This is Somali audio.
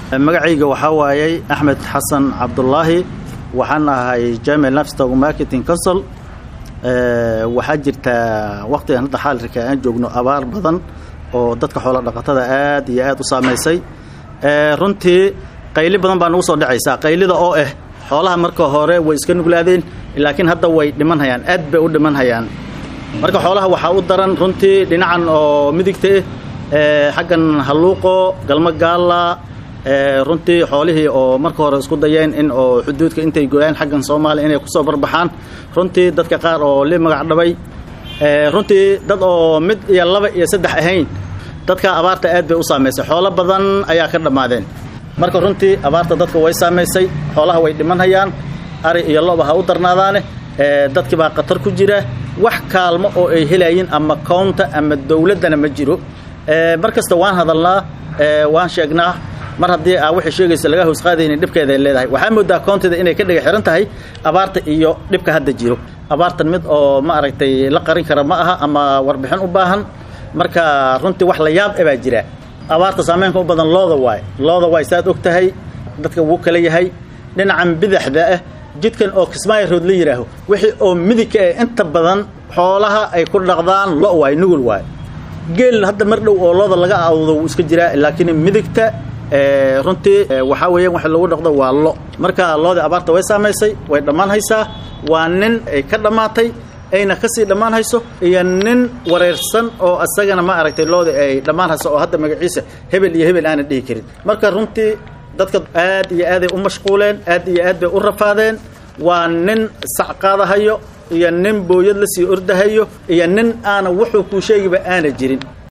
magacayga waxaa waayey axmed xasan cabdulaahi waxaan ahay jamil nafstog marketing council waxaa jirta waqtigan hadda xaalirka aan joogno abaar badan oo dadka xoola dhaqatada aad iyo aad u saamaysay runtii qayli badan baa nagu soo dhacaysaa qaylida oo ah xoolaha marka hore way iska nuglaadeen laakiin hadda way dhimanhayaan aad bay u dhimanhayaan marka xoolaha waxaa u daran runtii dhinacan oo midigta ah xaggan halluuqo galmo gaalla runtii xoolihii oo marka hore isku dayeen in oo xuduudka intay gooyaan xaggan soomaaliya inay kusoo barbaxaan runtii dadka qaar oo li magac dhabay runtii dad oo mid iyo laba iyo saddex ahayn dadka abaarta aad bay u saamaysay xoolo badan ayaa ka dhammaadeen marka runtii abaarta dadka way saamaysay xoolaha way dhimanhayaan ari iyo loba ha u darnaadaane dadkii baa khatar ku jira wax kaalmo oo ay helayiin ama kownta ama dowladdana ma jiro mar kasta waan hadalnaa waan sheegnaa mar haddii aa waxay sheegaysa laga hoosqaadaynin dhibkeeda ay leedahay waxaa moodaa koonteeda inay ka dhiga xihan tahay abaarta iyo dhibka hadda jiro abaartan mid oo ma aragtay la qarin kara ma aha ama warbixin u baahan marka runtii wax la yaab e baa jira abaarta saameynka u badan looda waay looda waay saad og tahay dadka wuu kala yahay dhinacan bidaxda ah jidkan oo kismaayo rood la yidhaaho wixii oo midigka eh inta badan xoolaha ay ku dhaqdaan lo waay nugul waay geel hadda mar dhow oo looda laga awdo wuu iska jiraa laakiin midigta runtii waxaa weeyaan wax lagu dhaqdo waa lo marka loodii abaarta way saamaysay way dhammaan haysaa waa nin ay ka dhammaatay ayna kasii dhammaan hayso iyo nin wareersan oo isagana ma aragtay loodii ay dhammaan hayso oo hadda magaciisa hebel iyo hebel aanan dhihi karin marka runtii dadka aad iyo aaday u mashquuleen aad iyo aad bay u rafaadeen waa nin sac qaadahayo iyo nin booyad la sii ordahayo iyo nin aana wuxuu kuu sheegiba aana jirin